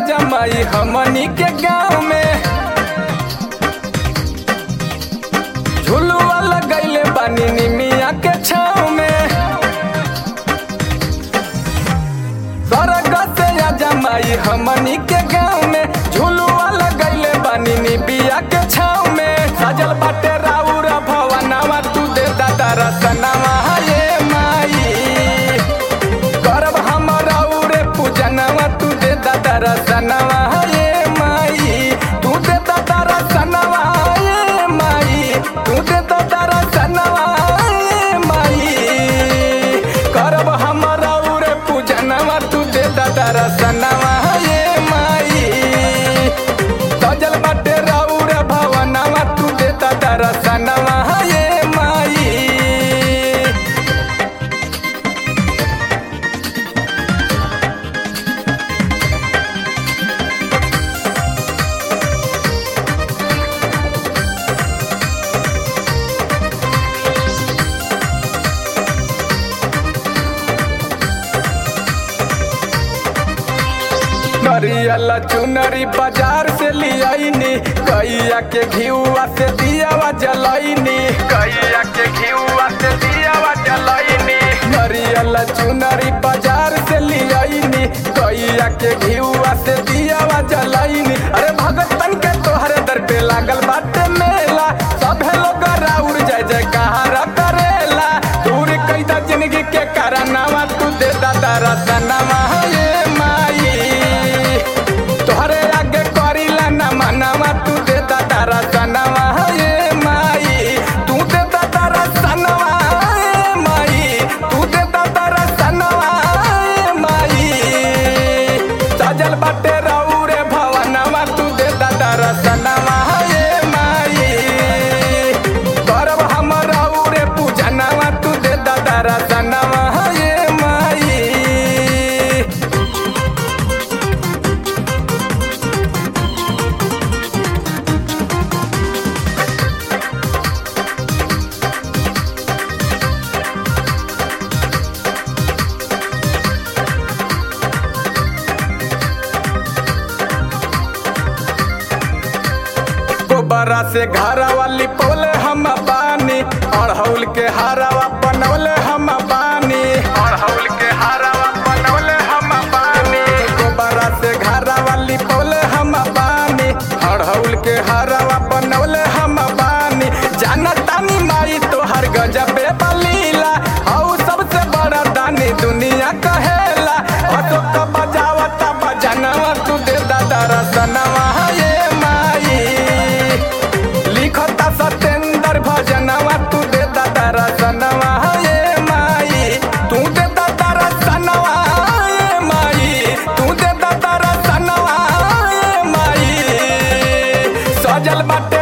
जमाई हमनी के गाँव में झुलुआ लगैले बानी निमिया के छाँव में स्वर्ग से या जमाई हमनी के गाँव में झुलुआ लगैले बानी निबिया के छाँव में सजल बाटे राउर भवनवा तू दे दादा रतनवा ये माई करब हम राउरे पूजनवा तू दे दादा रतनवा ये माई तू दे दादा रतनवा ये माई तू दे दादा रतनवा ये माई करब हम राउरे पूजनवा तू दे दादा रतनवा ये माई सजल बाटे राउर भवनवा तू दे दादा रतनवा ये माई नरियल चुनरी बाजार से लियाइनी कैया के घिउआ से दियावा जलाइनी कैया के घिउआ से दियावा जलाइनी नरियल चुनरी बाजार से लियाइनी कैया के घिउआ से दियावा जलाइनी अरे भगतन के तोहरे दर पे लागल बाटे मेला सभे लोग राउर जय जयकार करेला दूर कैदा जिंदगी के कारनामा तू दे दादा रतनवा ये माई तोहरे आगे करीला ना मनावा तू दे दादा रतनवा ये माई तू दे दादा रतनवा ये माई तू दे दादा रतनवा ये माई सजल बाटे राउरे भवनवा तू दे दादा रतनवा ये माई करब हम राउरे पूजनवा तू दे दादा रतनवा ये माई गोबरा से घरा वाली पोले हम बानी अड़हौल के हारावा बनौले हम बानी अड़हौल के हारावा बनौले हम बानी गोबरा से घरा वाली पोले हम बानी अड़हौल के हारावा बनौले हम बानी जानतानी माई तोहर गजबे बलीला हऊ सबसे बड़ा दानी दुनिया कहेला अशोक बजावता बजनवा तू दे दादा रतनवा ये माई लिखता सतेंद्र भजनवा तू दे दादा रतनवा ये माई तू दे दादा रतनवा ये माई तू दे दादा रतनवा ये माई सजल बाटे